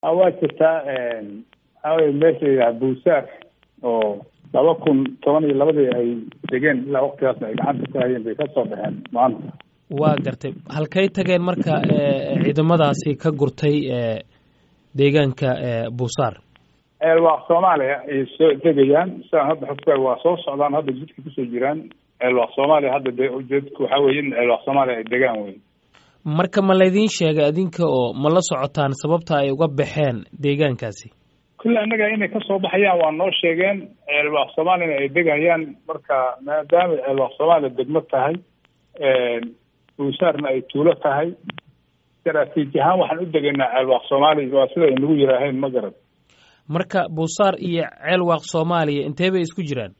waa jirtaa waxaa weye meesha layidhaha buusaar oo laba kun toban iyo labadii ay degeen ilaa waktigaasna ay gacanta ku hayeen bay kasoo baxeen maanta waa gartay halkay tageen marka ciidamadaasi ka gurtay deegaanka buusaar ceelwaaq soomaaliya ay soo degayaan sidaan hadda xogta waa soo socdaan hadda jidka kusoo jiraan ceelwaaq soomaaliya hadda de ujeedku waxaa weye in ceelwaaq soomaaliya ay degaan wey marka ma laydiin sheegay adinka oo ma la socotaan sababta ay uga baxeen deegaankaasi kulle annaga inay kasoo baxayaan waa noo sheegeen ceelwaaq soomaaliyana ay degayaan marka maadaama ceelwaaq soomaaliya degmo tahay buusaarna ay tuulo tahay istaraatiiji ahaan waxaan u degaynaa ceelwaaq soomaaliya waa sida ay nagu yiraaheen ma garad marka buusaar iyo ceelwaaq soomaaliya intee bay isku jiraan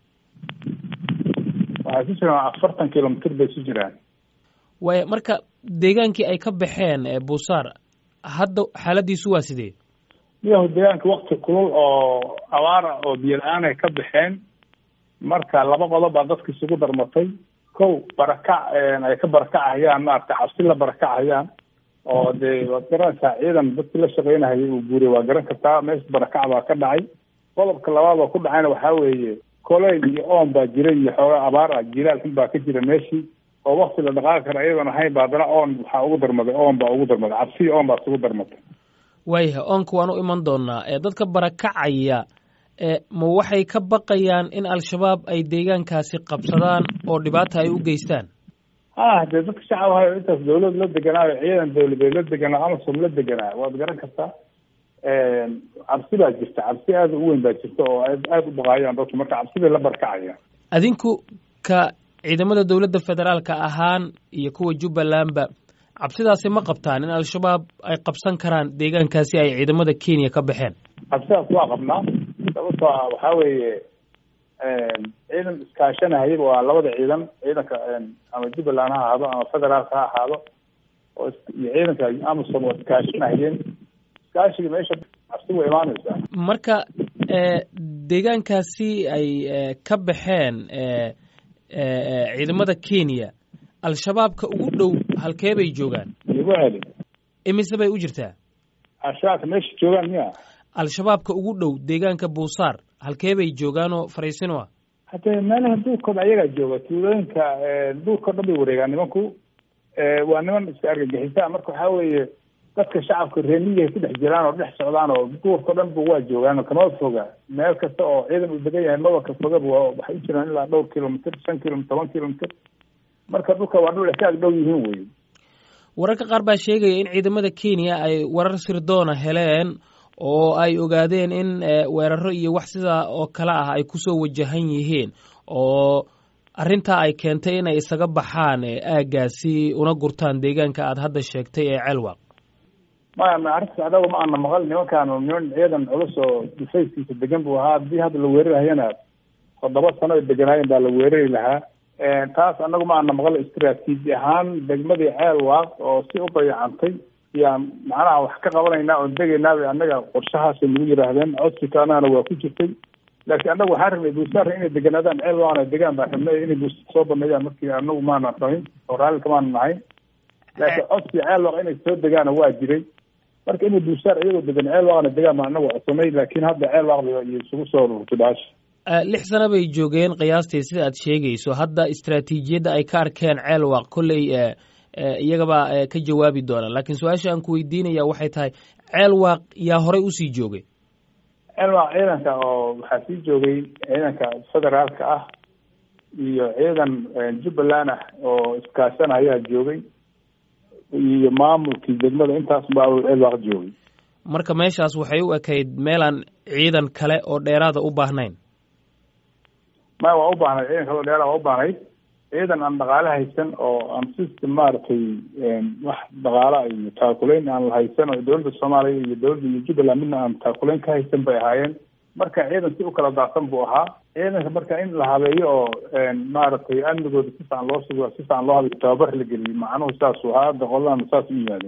waxay ku jiraan afartan kilomitr bay isu jiraan waaya marka deegaankii ay ka baxeen buusaar hadda xaaladiisu waa sidee miyahu deegaanka wakti kulul oo abaara oo biyo la-aan ay ka baxeen marka laba qodob baa dadka isugu darmatay kow barakac ay ka barakacahayaan maarata cabsi la barakacahayaan oo dee waad garanaysaa ciidan dadkii la shaqeynahayay uu guuray waa garan kartaa meesha barakac baa ka dhacay qodobka labaad oo ku dhacayna waxaa weeye koleyl iyo oon baa jiray iyo xoogaa abaar ah jilaal xun baa ka jira meeshii oo wakti la dhaqaaqi kara iyadoon ahayn ba haddana oon waxaa ugu darmaday oon baa ugu darmaday cabsi oon baa isugu darmatay waayahay oonka waan u iman doonaa dadka barakacaya ma waxay ka baqayaan in al-shabaab ay deegaankaasi qabsadaan oo dhibaata ay u geystaan ah dee dadka shacab ahayo intaas dawlad la deganaayo ciidan dawladeed la deganaa amasom la deganaa waad garan kartaa cabsi baa jirta cabsi aada u weyn baa jirta oo aada u baqaayaan dadku marka cabsi bay la barakacayaan adinku ka ciidamada dowladda federaalka ahaan iyo kuwa jubbalandba cabsidaasi ma qabtaan in al-shabaab ay qabsan karaan deegaankaasi ay ciidamada kenya ka baxeen cabsidaas waa qabnaa sababtoo ah waxaa weeye ciidan iskaashanahayaba waa labada ciidan ciidanka ama jubbaland ha ahaado ama federaalka ha ahaado oo iyo ciidanka amasom waa iskaashanahayeen iskaashiga meesha cabsi way imaanaysaa marka deegaankaasi ay ka baxeen ciidamada kenya al-shabaabka ugu dhow halkee bay joogaan igu celi imise bay u jirtaa al-shabaabka meesha joogaan miya al-shabaabka ugu dhow deegaanka buusaar halkee bay joogaanoo fariisino ah hadee meelaha duurkooda ayagaa jooga tuulooyinka duurkao dhan bay wareegaan nimanku waa niman iska argagixisa marka waxaa weeye dadka shacabka reemiyi ay ku dhex jiraan oo dhex socdaan oo duurkao dhan ba waa joogaan kama foga meel kasta oo ciidan uu degan yahay mabaka fogaba waxay u jiraan ilaa dhowr kilomitr shan kilomitr toban kilomitr marka dhulka waa dhul ka ag dhow yihiin wey wararka qaar baa sheegaya in ciidamada kenya ay warar sirdoona heleen oo ay ogaadeen in weeraro iyo wax sidaa oo kale ah ay kusoo wajahan yihiin oo arrintaa ay keentay inay isaga baxaan aaggaasi una gurtaan deegaanka aada hadda sheegtay ee ceelwaq maya ma arrintaas adaga ma ana maqal nimankaanu niman ciidan culus oo difayskiisa degan buu ahaa haddii hadda la weerarahayana toddoba sano ay deganaayeen baa la weerari lahaa taas anagu ma ana maqal istraatiiji ahaan degmadii ceelwaaq oo si u dayacantay yaan macnaha wax ka qabanaynaa oon degaynaabay annaga qorshahaasay nagu yidhaahdeen codsiga anagana waa ku jirtay laakiin annagu waxaan rabnay buusaarra inay deganaadaan ceelwaaqna degaan baan rabnay inay buusaar soo baneeyaan markii anagu maana rabin oo raallika maana nahayn laakiin codsiga ceelwaaq inay soo degaana waa jiray marka inay buusaar iyagoo degan ceelwaaqna degaan baan anagu codsanay laakiin hadda ceelwaaqda iyo isugu soo rurtay baasha lix sano bay joogeen qiyaastii sida aad sheegayso hadda istraatiijiyadda ay ka arkeen ceelwaaq kolley iyagabaa ka jawaabi doona laakiin su-aasha aan ku weydiinaya waxay tahay ceelwaaq yaa horey usii joogay ceelwaaq ciidanka oo waxaa sii joogay ciidanka federaalka ah iyo ciidan jubbaland ah oo iskaashan ayaa joogay iyo maamulkii degmada intaas baa ceelwaaq joogay marka meeshaas waxay u ekayd meelaan ciidan kale oo dheeraada u baahnayn maya waa u baahnayd ciidan kale oo dheeraada waa u baahnayd ciidan aan dhaqaale haysan oo aan system maaragtay wax dhaqaala iyo taakulayn aan la haysan oo dowladda soomaaliya iyo dowladda iyo jubbaland midna aan taakulayn ka haysan bay ahaayeen marka ciidan si u kala daadsan buu ahaa ciidanka marka in la habeeyo oo maaragtay amnigooda si fican loo sugo si fican loo habeeyo tababar la geliyo macnuhu saasuu ahaa hadda qoladan saas u yimaadeen